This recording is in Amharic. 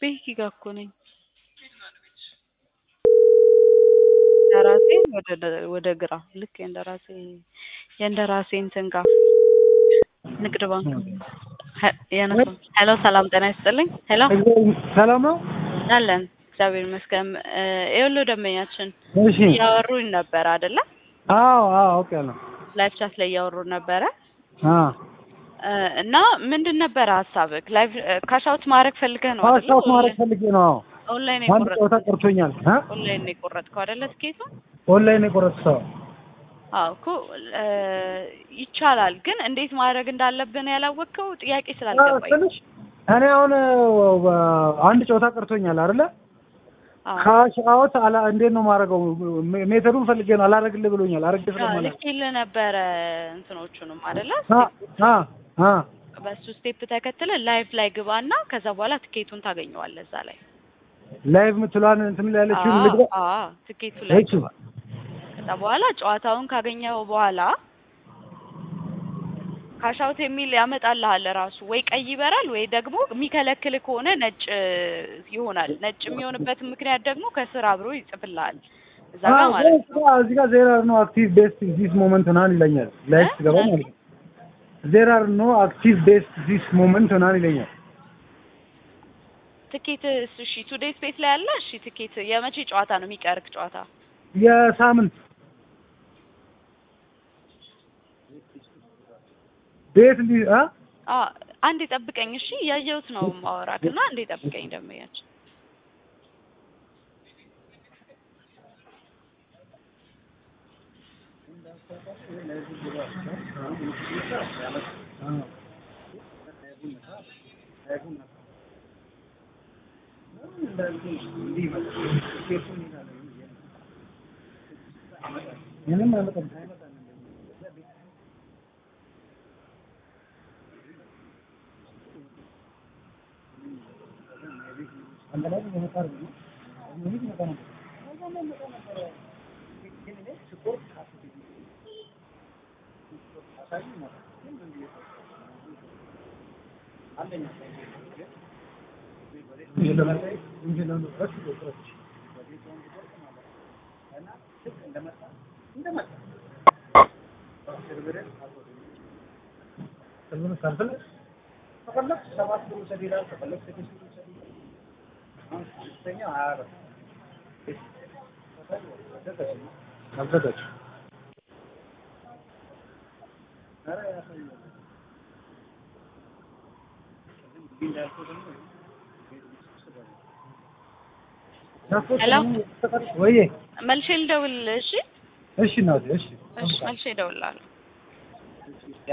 ቤኪ ጋር እኮ ነኝ። እንደራሴ ወደ ወደ ግራ ልክ የእንደራሴ የእንደራሴ እንትን ጋር ንግድ ባንክ ያነሳ ሄሎ፣ ሰላም ጤና ይስጥልኝ። ሄሎ ሰላም ነው አለን እግዚአብሔር ይመስገን። ይኸውልህ ደንበኛችን እሺ እያወሩኝ ነበረ አይደለ? አዎ አዎ አውቄያለሁ ላይፍ ቻት ላይ እያወሩ ነበረ አ እና ምንድን ነበረ ሀሳብህ? ላይፍ ካሻውት ማድረግ ፈልገህ ነው አይደለ? ፓስፖርት ማድረግ ፈልጌ ነው አዎ ኦንላይን አንድ ጨዋታ የቆረጥከው ቀርቶኛል አ ኦንላይን ነው የቆረጥከው አይደለ? ትኬቱን ኦንላይን የቆረጥኩት አዎ እኮ እ ይቻላል፣ ግን እንዴት ማድረግ እንዳለብን ያላወቅከው ጥያቄ ስላልገባኝ ነው። ትንሽ እኔ አሁን እ አንድ ጨዋታ ቀርቶኛል አይደለ አዎ ካሽ አውት አላ እንዴት ነው ማድረገው ሜተዱን ፈልጌ ነው አላረግልህ ብሎኛል አረግ ስለማለት ልኬልህ ነበረ እንትኖቹንም አይደለ? አ አ አ በሱ ስቴፕ ተከትለ ላይፍ ላይ ግባና ከዛ በኋላ ትኬቱን ታገኘዋለህ እዛ ላይ። ላይቭ ምትሏን እንትን ላይ ያለችውን ልግባ አዎ አዎ፣ ትኬቱ ላይ እሺ ግባ። ከዛ በኋላ ጨዋታውን ካገኘኸው በኋላ ካሻውት የሚል ያመጣልሃል ራሱ። ወይ ቀይ ይበራል ወይ ደግሞ የሚከለክል ከሆነ ነጭ ይሆናል። ነጭ የሚሆንበትን ምክንያት ደግሞ ከስር አብሮ ይጽፍልሃል እዛ ጋር ማለት ነው። እዚህ ጋር ዜር አር ኖ አክቲቭ ቤስት ዚስ ሞመንት ምናምን ይለኛል ላይቭ እ? ስገባ ማለት ነው ዜር አር ኖ አክቲቭ ቤስት ዚስ ሞመንት ምናምን ይለኛል ትኬት እሺ፣ ቱዴይ ስፔስ ላይ አለ። እሺ፣ ትኬት የመቼ ጨዋታ ነው የሚቀርክ ጨዋታ? የሳምንት ቤት ሊ አ አ አንዴ ጠብቀኝ እሺ፣ እያየሁት ነው ማወራክና አንዴ ጠብቀኝ ደንበኛችን ምንም አይመጣም አዘጋጅ ሄሎ ወይዬ መልሼ ልደውልልህ እሺ? እሺ እናቴ እሺ እሺ መልሼ እደውልልሃለሁ።